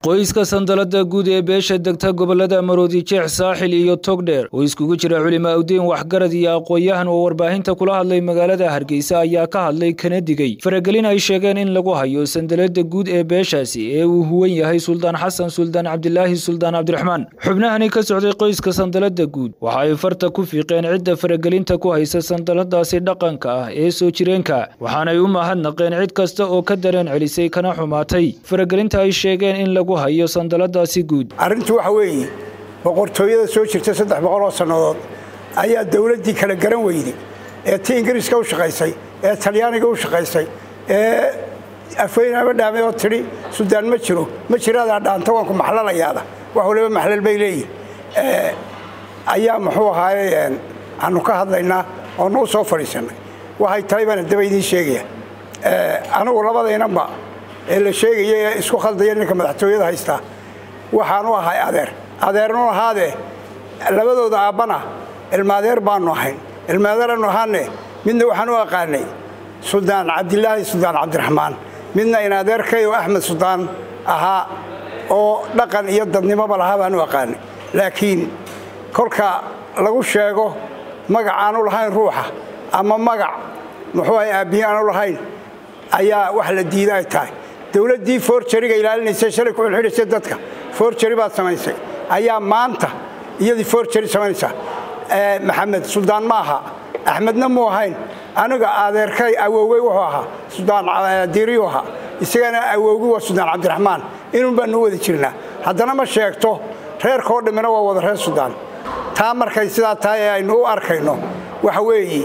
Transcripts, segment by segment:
qoyska sandalada guud ee beesha degta gobolada maroodi jeex saaxil iyo togdheer oo iskugu jira culimo awdiin waxgarad iyo aqoon-yahan oo warbaahinta kula hadlay magaalada hargeysa ayaa ka hadlay kana digay faragelin ay sheegeen in lagu hayo sandalada guud ee beeshaasi ee uu huwan yahay suldaan xasan suldaan cabdilaahi suldaan cabdiraxmaan xubnahani ka socday qoyska sandalada guud waxa ay farta ku fiiqeen cidda faragelinta ku haysa sandaladaasi dhaqanka ah ee soo jireenka waxaanay u mahadnaqeen cid kasta oo ka dareen celisay kana xumaatay faragelinta ay sheegeen in lagu hayo sandaladaasi guud arrintu waxa weeye boqortooyada soo jirta saddex boqol oo sannadood ayaa dowladdii kala garan weyday ee ti ingiriiska u shaqaysay ee talyaaniga u shaqaysay ee afweynaba dhaamay oo tidhi sudaan ma jiro ma jiraadaa dhaanta waanku maxlalayaada wax waliba maxlal bay leeyihin ayaa muxuu ahaaye aanu ka hadlaynaa oo nuu soo fadhiisannay waxay tahay baan haddaba idiin sheegaya anugu labadaynanba ee la sheegaya ee isku khaldaya ninka madaxtooyada haystaa waxaanu ahay adeer adeernu ahaadee labadooda aabbana ilmaadeer baanu ahayn ilmaadeeranu ahaane midna waxaan u aqaanay suldaan cabdilaahi suldaan cabdiraxmaan midna in adeerkay oo axmed suldaan ahaa oo dhaqan iyo dadnimoba lahaa baan u aqaanay laakiin kolka lagu sheego magac aanu lahayn ruuxa ama magac muxuu ahay aabbihi aanu lahayn ayaa wax la diida ay tahay dowladdii forjariga ilaalinaysa shalay ku xidhxidhaysay dadka forjari baad samaysay ayaa maanta iyadii forjari samaynaysaa maxamed suldaan ma aha axmedna muu ahayn aniga adeerkay awowey wuxuu ahaa suldaan diiriyu ahaa isagana awowgi waa suldaan cabdiraxmaan inuun baanu wada jirnaa haddana ma sheegto reerkoo dhammina waa wada reer suldaan taa markay sidaa tahay ee aynu u arkayno waxa weeye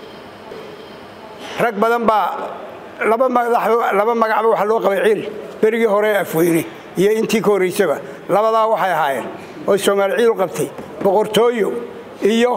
rag badan baa laba magacba waxaa loo qabay ciil berigii hore afweyne iyo intii ka horraysaba labadaa waxay ahaayeen oo soomaali ciil u qabtay boqortooyo iyo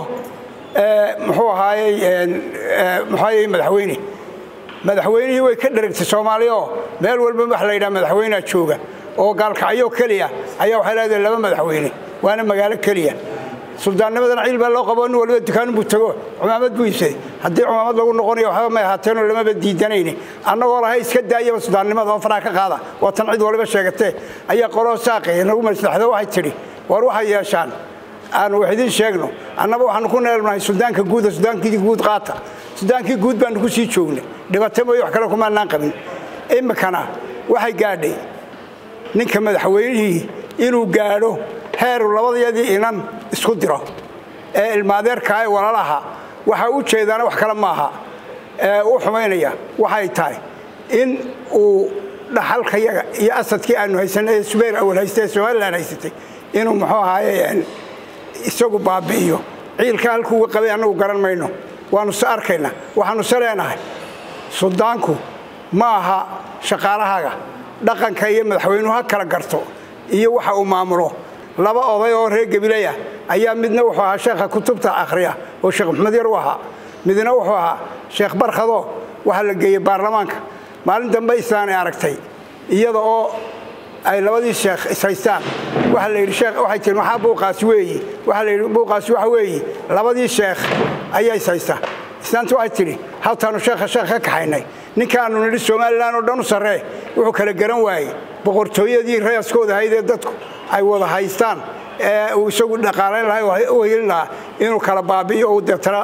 muxuu ahaayey muxuaayey madaxweyne madaxweynihii way ka dheragtay soomaali oo meel walba wax la yidhaha madaxweynea jooga oo gaalkacyo keliya ayaa waxay leedahay laba madaxweyne waana magaalo keliya suldaannimadana ciil baa loo qabo nin waliba dukaanbuu tago cumaamad buu iibsaday haddii cumaamad lagu noqonayo waxba may ahaateenoo lamaba diidanayni annagoo lahay iska daayaba suldaannimada oo faraha ka qaada waa tan cid waliba sheegatee ayaa qoloo saaqi nagu maslaxdo waxay tidhi war waxay yeeshaan aanu wax idiin sheegno annaba waxaanu ku neelnahay suldaanka guuda sudaankii guud qaata sudaankii guud baanu ku sii joognay dhibata mooye wax kale kumaanaan qabin iminkana waxay gaadhay ninka madaxweynihii inuu gaadho heeru labadayadii inan isku diro ee ilmaadeerkaa ee walalaha waxa u jeedaana wax kale maaha ee u xumaynaya waxay tahay in uu dhaxalkayaga iyo asadkii aanu haysanay ee subayr awal haysta ee somalilan haysatay inuu muxuu ahaaye isagu baabi'iyo ciilka halkuuga qabay annagu garan mayno waannu se arkaynaa waxaannu se leenahay suldaanku ma aha shaqaalahaaga dhaqanka iyo madaxweynuhu ha kala garto iyo waxa uu maamulo laba oday oo reer gabileya ayaa midna wuxuu ahaa sheekha kutubta akhriya oo sheekh maxamed yar u ahaa midna wuxuu ahaa sheekh barkhado waxaa la geeyey baarlamaanka maalin dambe islaanay aragtay iyada oo ay labadii sheekh ishaystaan waxaa la yidhi sheekh waxay tihi maxaa buuqaasi weeyi waxaa la yidhi buuqaasi waxa weeyi labadii sheekh ayaa ishaystaa islaanta waxay tidhi haltaanu sheekha sheekh ka kaxaynay ninkaanu nidhi somalilan oo dhan u sarree wuxuu kala garan waayey boqortooyadii rayaskooda ahayd ee dadku ay wada haystaan ee uu isagu dhaqaalayn lahaa u helin lahaa inuu kala baabi'iyo uu deetana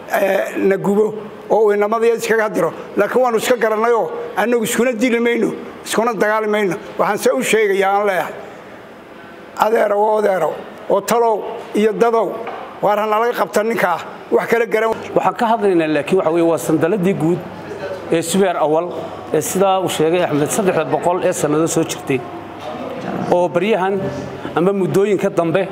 na gubo oo uu inamadaya iskaga diro laakiin waannu iska garannayoo annagu iskuna dili mayno iskuna dagaali mayno waxaan se u sheegayaa aan leeyahay adeerow oo odeerow oo talow iyo dadow waar hanalaga qabta ninkaa wax kala garan waxaan ka hadlaynaa laakiin waxa weye waa sandaladii guud ee subeer awal ee sidaa uu sheegay axmed saddexda boqol ee sannado soo jirtay oo baryahan amba muddooyinka dambe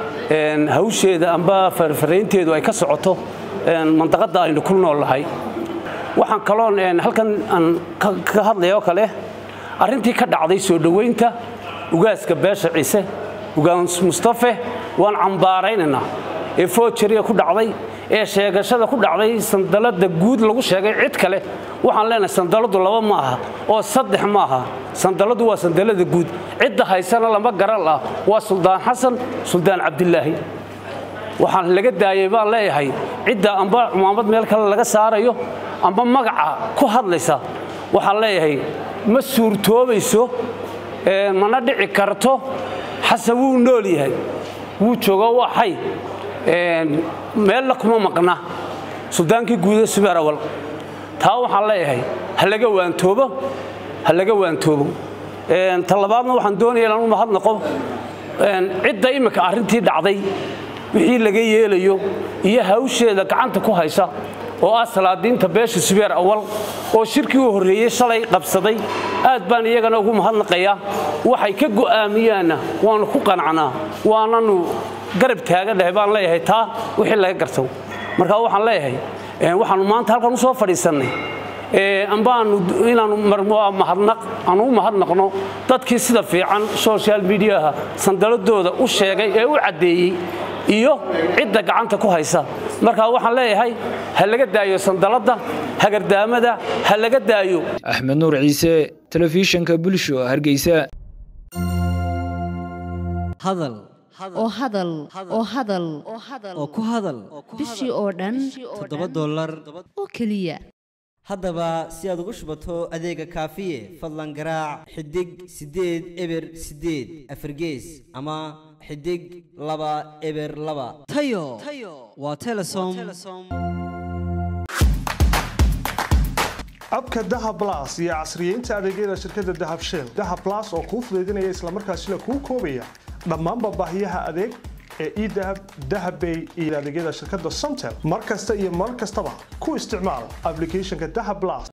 hawsheeda amba farfaraynteedu ay ka socoto mandaqadda aynu ku nool nahay waxaan kaloon halkan aan ka hadlaya oo kale arrintii ka dhacday soo dhowaynta ugaaska beesha ciise ugaas mustafe waan cambaaraynaynaa ee foojariga ku dhacday ee sheegashada ku dhacday sandalada guud lagu sheegay cid kale waxaan leenahay sandaladu laba ma aha oo saddex ma aha sandaladu waa sandalada guud cidda haysana lama garan ah waa suldaan xasan suldaan cabdilaahi waxaan laga daayay baan leeyahay cidda amba cumaamad meel kale laga saarayo amba magaca ku hadlaysa waxaan leeyahay ma suurtoobayso mana dhici karto xasan wuu nool yahay wuu joogo waa xay meella kuma maqna suldaankii guuda subeer awal taa waxaan leeyahay ha laga waantoobo ha laga waantoobo ta labaadna waxaan doonaya inaan u mahadnaqo cidda imminka arrintii dhacday wixii laga yeelayo iyo hawsheeda gacanta ku haysa oo ah salaadiinta beesha subeer awal oo shirkii u horreeyey shalay qabsaday aad baan iyagana ugu mahadnaqayaa waxay ka go'aamiyaanna waannu ku qanacnaa waananu garab taagannahay baan leeyahay taa wixii laga garto marka waxaan leeyahay waxaannu maanta halkan u soo fadhiisannay ambaanu inaanu mahadnaq aanu u mahadnaqno dadkii sida fiican social mediaha sandaladooda u sheegay ee u caddeeyey iyo cidda gacanta ku haysa marka waxaan leeyahay ha laga daayo sandaladda hagardaamada ha laga daayo axmed nuur ciise telefishinka bulsho hargeysa hadal oo hadal oo hadal oo ku hadal bishii oo dhan toddoba dollar oo keliya haddaba si aad ugu shubato adeega kaafiye fadlan garaac xidig siddeed eber siddeed afargees ama xidig laba eber laba tayo waa telesom abka dahab blas iyo casriyeynta adeegyada shirkadda dahab shell dahab blas oo kuu fudaydinaya islamarkaasina kuu koobaya dhammaanba baahiyaha adeeg ee edahab dahabbay iyo adeegyada shirkadda somtel mar kasta iyo mar kastaba ku isticmaal ablicathonka dahab blas